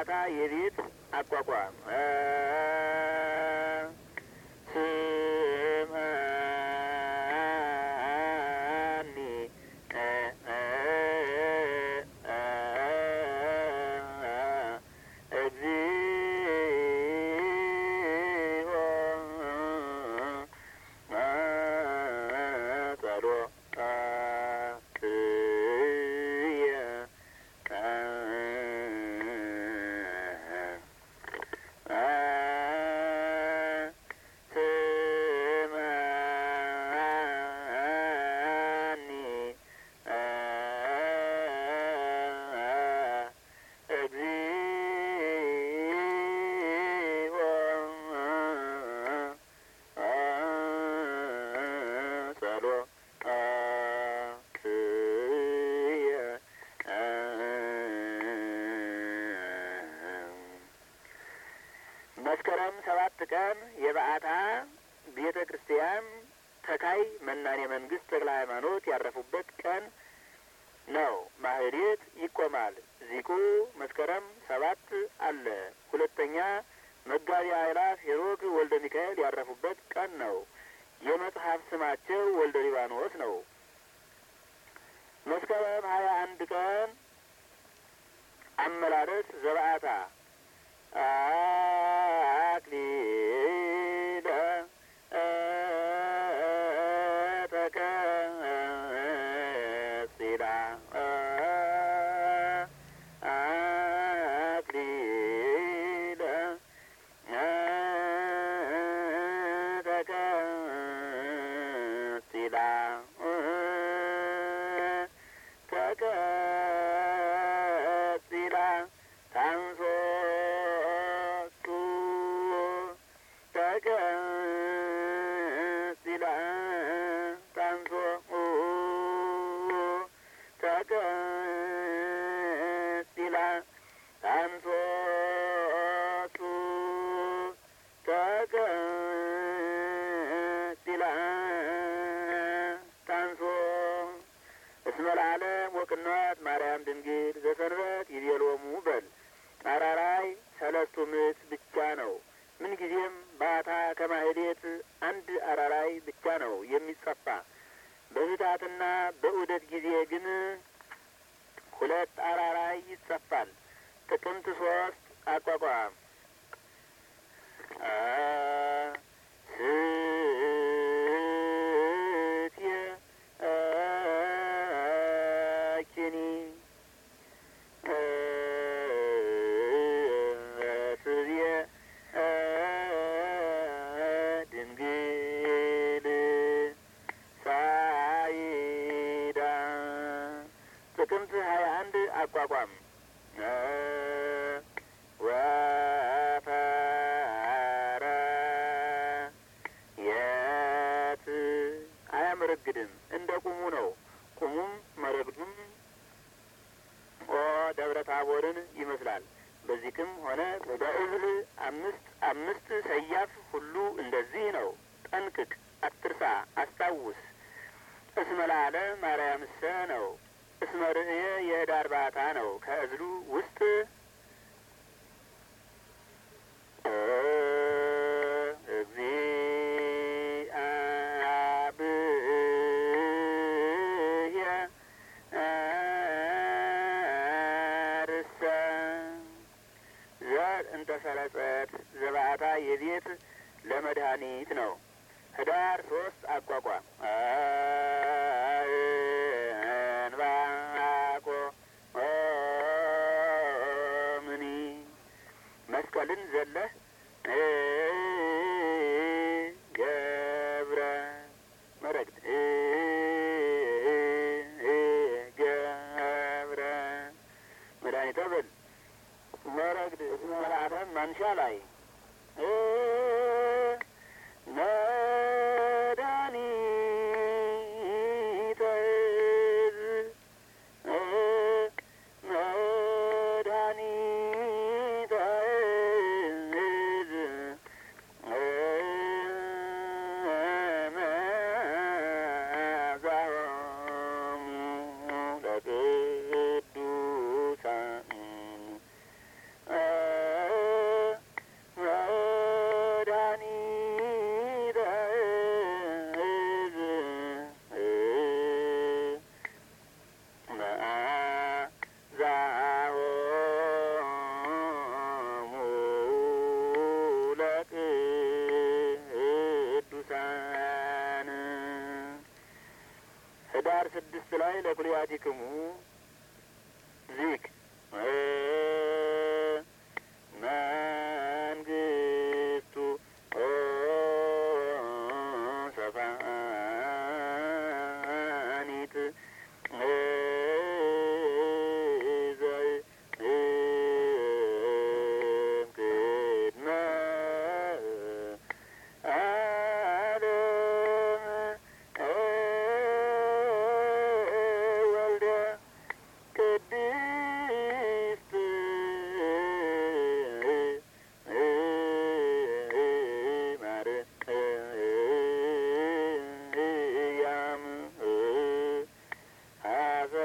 ዘባታ የቤት አቋቋም ስምዐኒ እግዚኦ ጸሎትየ ስምዐኒ እግዚኦ ጸሎትየ መስከረም ሰባት ቀን የበዓታ ቤተ ክርስቲያን ተካይ መናኔ መንግስት ተክለ ሃይማኖት ያረፉበት ቀን ነው። ማህሌት ይቆማል። ዚቁ መስከረም ሰባት አለ። ሁለተኛ መጋቢ አእላፍ ሄሮድ ወልደ ሚካኤል ያረፉበት ቀን ነው። የመጽሐፍ ስማቸው ወልደ ሊባኖስ ነው። መስከረም ሀያ አንድ ቀን አመላለስ ዘበዓታ አክሊለ ተቀጽላ አክሊለ ተቀጽላ ተቀጽላ ታንሶቱ ተቀጽላ ታንሶ ተቀጽላ ታንሶቱ ተቀጽላ ታንሶ እስመ ለዓለም ወቅንዋት ማርያም ድንግል ዘሰንበት ይቤሎሙ በል አራራይ ሰለስቱ ምዕት ብቻ ነው። ምንጊዜም ባታ ከማህሌት አንድ አራራይ ብቻ ነው የሚጸፋ። በህታትና በዑደት ጊዜ ግን ሁለት አራራይ ይጸፋል። ጥቅምት ሶስት አቋቋም ስትየ ኪኒ ስብየ ድንግል ሳይዳ ጥቅምት ሀያ አንድ አቋቋም ወፈረ የት አያመረግድም እንደ ቁሙ ነው። ቁሙም መረግዱም ኦ ደብረ ታቦርን ይመስላል። በዚህም ሆነ በእህል አምስት አምስት ሰያፍ ሁሉ እንደዚህ ነው። ጠንቅቅ፣ አትርሳ፣ አስታውስ። እስመ ለዓለም ማርያምሰ ነው። እስመ ርእየ የህዳር ባታ ነው። ከእዝሉ ውስጥ እግዚአብሔር ርሰ ዘር እንተ ሰረጸት ዘባታ የቤት ለመድኃኒት ነው። ህዳር ሶስት አቋቋም እንባቆ ምኒ መስቀልን ዘለህ ገብረ መረግድ ገብረ መድኃኒተ ብል መረግድ መልአተም ማንሻ ላይ መድኃኒተ መድኃኒተ መዛሙ ለቅዱሳን ላይ ለኩልያቲክሙ ዚክ መንግስቱ ሰፋኒት ቅድመ ዓለም ወልደ ቅድስት ማርያም ሀበሰ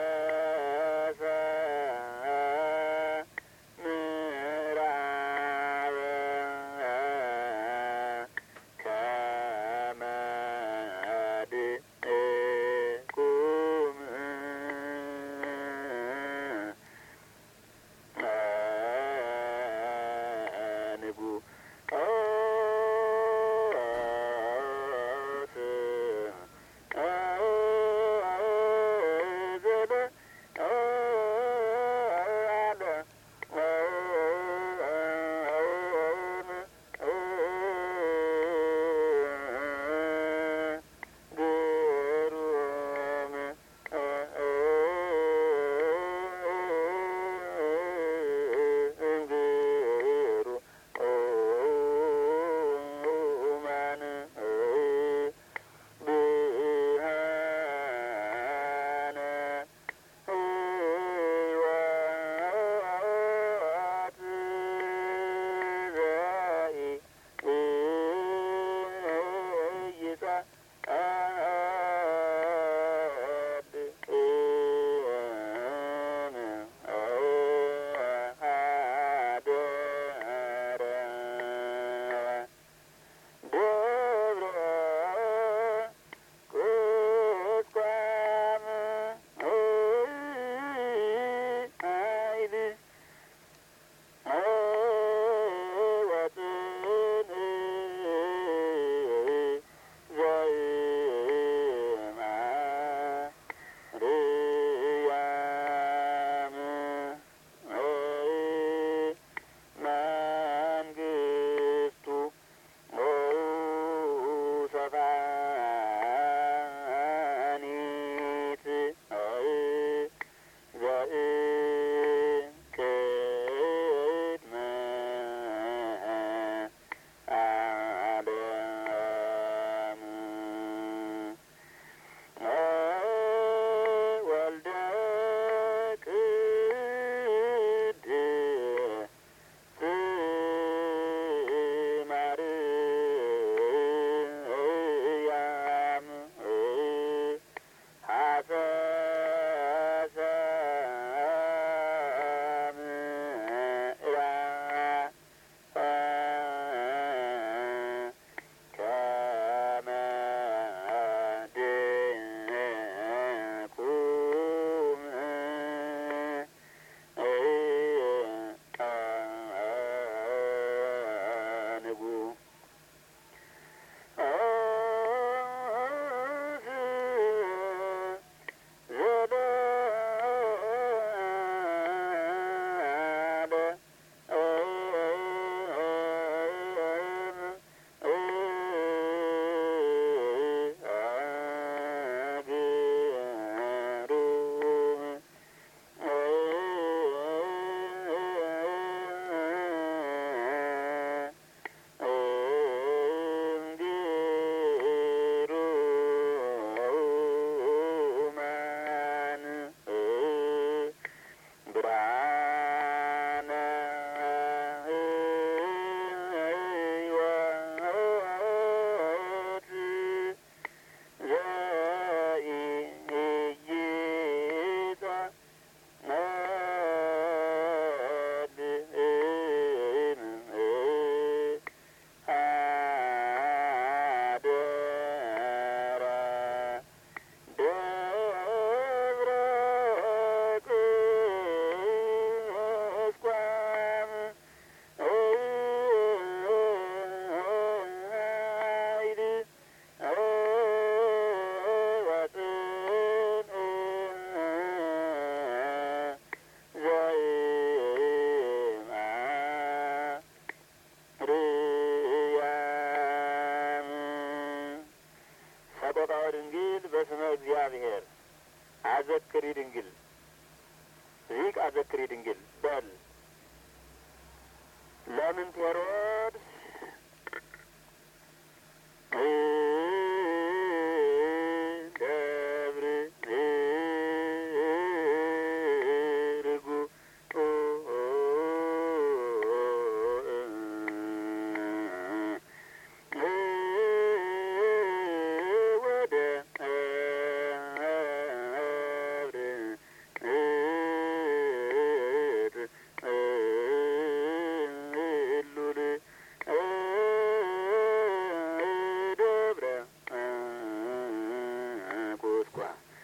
ምዕራበ ከመ ድቁም ግሩም ድንግል በል ለምን ቴሮድስ ደብር ርጉ ወደ እሉል ደብረ ቁስቋ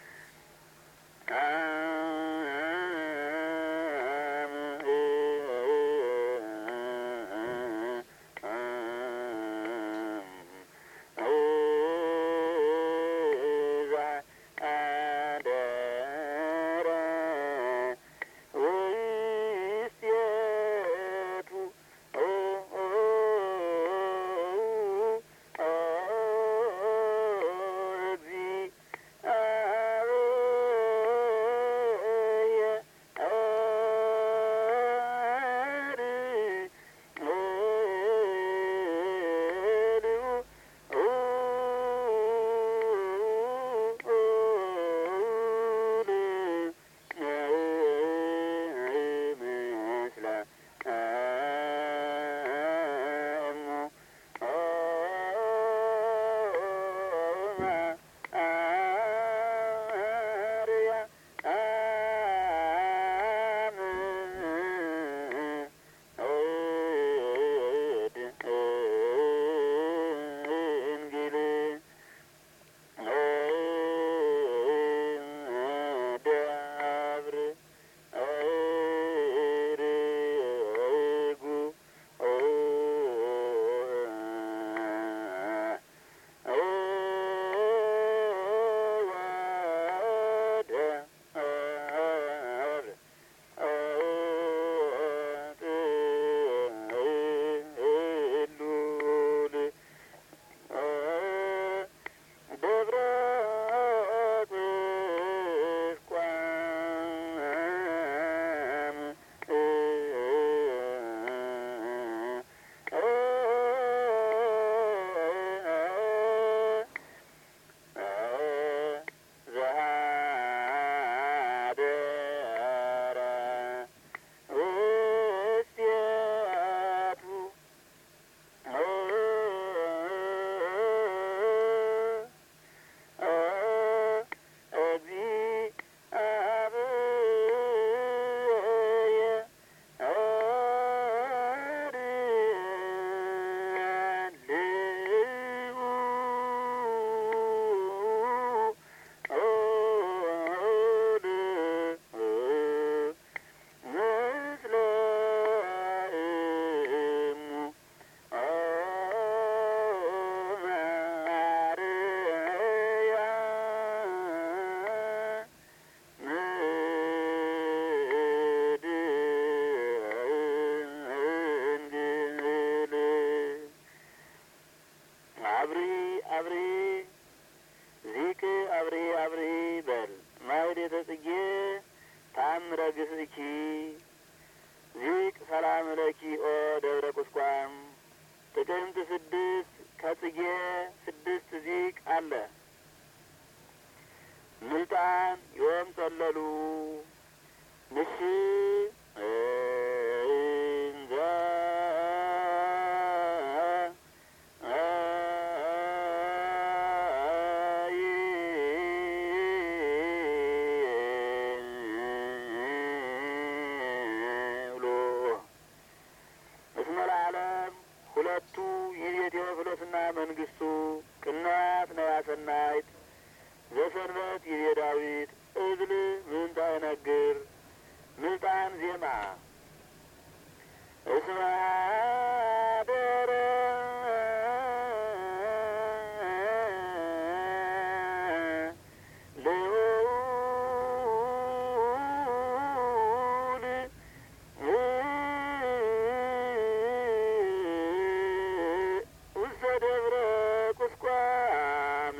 ደብር ርጉ ደብረ ቁስቋም ዘሃደረ ውስቴቱ ምስለ እሙ አብሪ አብሪ ዚቅ አብሪ አብሪ በል ማኅሌተ ጽጌ ተአምረ ግስእኪ ዚቅ ሰላም ለኪ ኦ ደብረ ቁስቋም ጥቅምት ስድስት ከጽጌ ስድስት ዚቅ አለ ምልጣን ዮም ጸለሉ ንሽ እንዘ ብሎ እስመ ለዓለም ሁለቱ ይቤ ቴዎፍሎስና መንግስቱ ቅናት ነያ ሰናይት ዘሰንበት ይቤ ዳዊት እብል ምንታ ይነግር ምልጣን ዜማ እስመ አደረ ልዑል ውስተ ደብረ ቁስቋም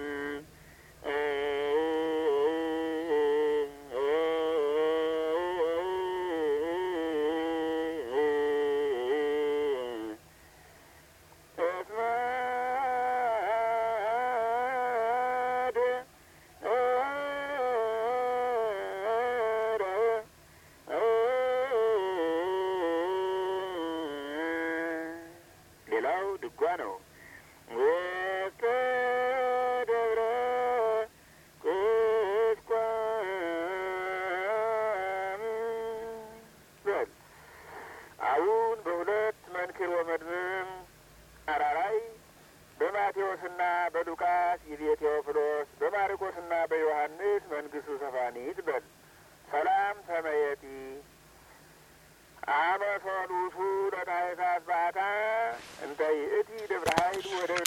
ድጓ ነው። ውስተ ደብረ ቁስቋም በል አሁን በሁለት መንክር ወመድብም አራራይ በማቴዎስና በሉቃስ ይቤ ቴዎፍሎስ በማርቆስና በዮሐንስ መንግስቱ ሰፋኒት በል ሰላም ተመየጢ አመ ሶሉሱ ለታኅሳስ በዓታ እንተ ይእቲ ደብረ ኃይል ወደብረ